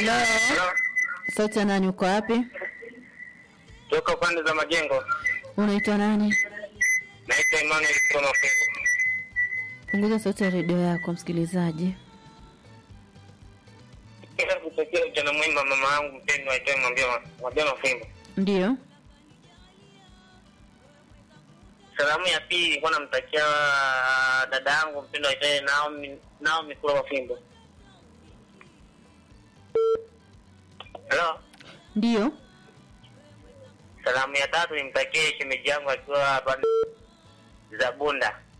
Halo, Hello? sauti ya nani? Uko wapi? Toka pande za majengo. Unaitwa nani? Naitwa Emmanuel kutoka Mafungu. Punguza sauti ya redio yako, msikilizaji. Kila kutokea ujana mwema mama yangu mpendwa aitwaye mwambia mwambia Mafimbo. Ndiyo, Salamu ya pili nilikuwa namtakia dada yangu mpendwa aitwaye Naomi Naomi kula Mafimbo. Hello? ndiyo. Salamu ya tatu nimtakie shemeji yangu akiwa pande za Bunda.